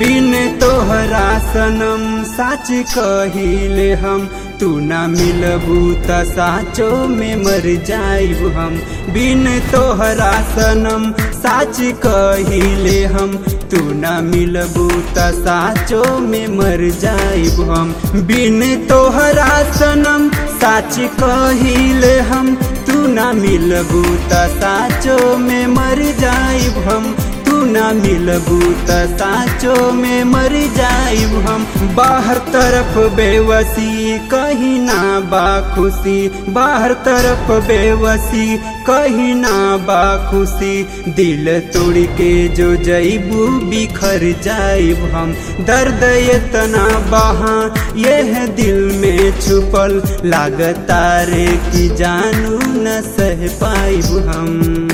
बिन तोहरा सनम साच कहिले हम तू ना मिलबू त साचो में मर जाइब हम बिन तोहरा सनम साच कहिले हम तू ना मिलबू त साचो में मर जाइब हम बिन तोहरा सनम साच कहिले हम तू ना मिलबू त साचो में मर जाइब हम तू ना मिलबू त साचो में मर जाइब हम बाहर तरफ बेवसी कहीं ना बा खुशी बाहर तरफ बेवसी कहीं ना बा खुशी दिल तोड़ के जो जइबू बिखर जाइब हम दर्द इतना बहा यह दिल में छुपल लागता रे कि जानू न सह पाइब हम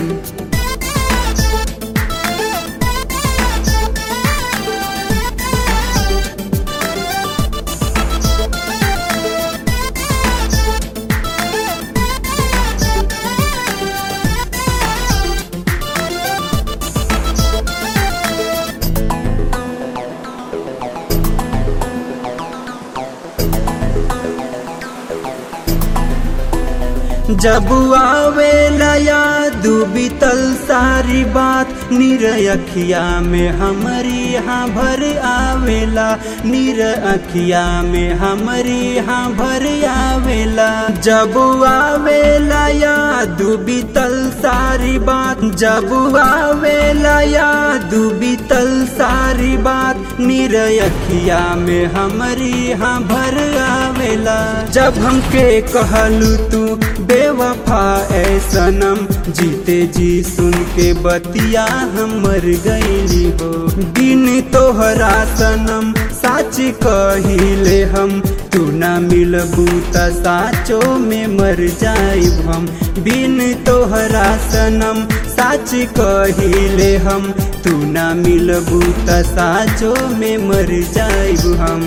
जब आवेला याद बीतल सारी बात निर अखिया में हमारी यहाँ भर आवेला निर अखिया में हमारी यहाँ भर आवेला जब आवेला याद बीतल सारी बात जब आवेला याद बीतल सारी बात निर अखिया में हमारी यहाँ भर आवेला जब हमके कहलू तू बेवफा ऐ सनम जीते जी सुन के बतिया हम मर गईली हो बिन तोहरा सनम साच कहिले हम तू ना मिलबू त साचो में मर जाइब हम बिन तोहरा सनम साच कहिले हम तू ना मिलबू त साचो में मर जाइब हम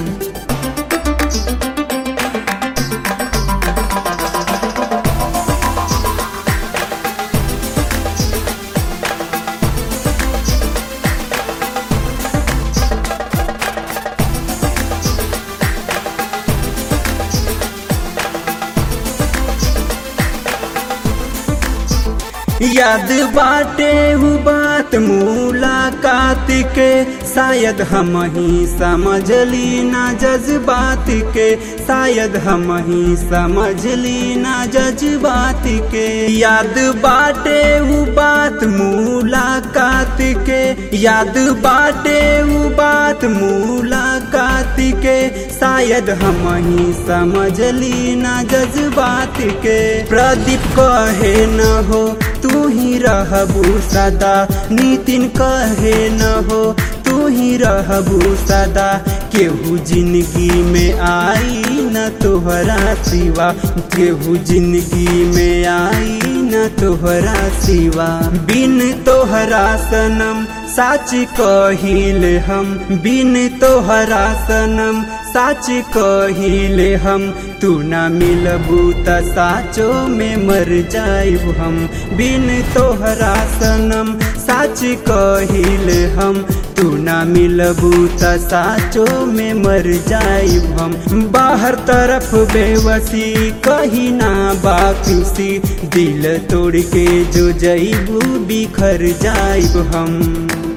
याद बाटे हु बात मुलाकात के शायद हम ही समझली ना जज्बात के शायद हम ही समझली ना जज्बात के याद बाटे हु बात मुलाकात के याद बाटे हु बात मुलाकात के शायद हम ही समझली ना जज्बात के प्रदीप कहे न हो तू ही रहबू सदा नितिन कहे न हो तू ही रहबू सदा केहू जिंदगी में आई न तोहरा सिवा केहू जिंदगी में आई न तोहरा सिवा बिन तोहरा सनम साच कहिले हम बिन तोहरा सनम साच कहिले हम तू ना मिलबू त साचो में मर जाइब हम बिन तोहरा सनम साच कहिले हम तू ना मिलबू त साचो में मर जाइब हम बाहर तरफ बेवसी कहीं ना बाकुसी दिल तोड़ के जो जइबू बिखर जाइब हम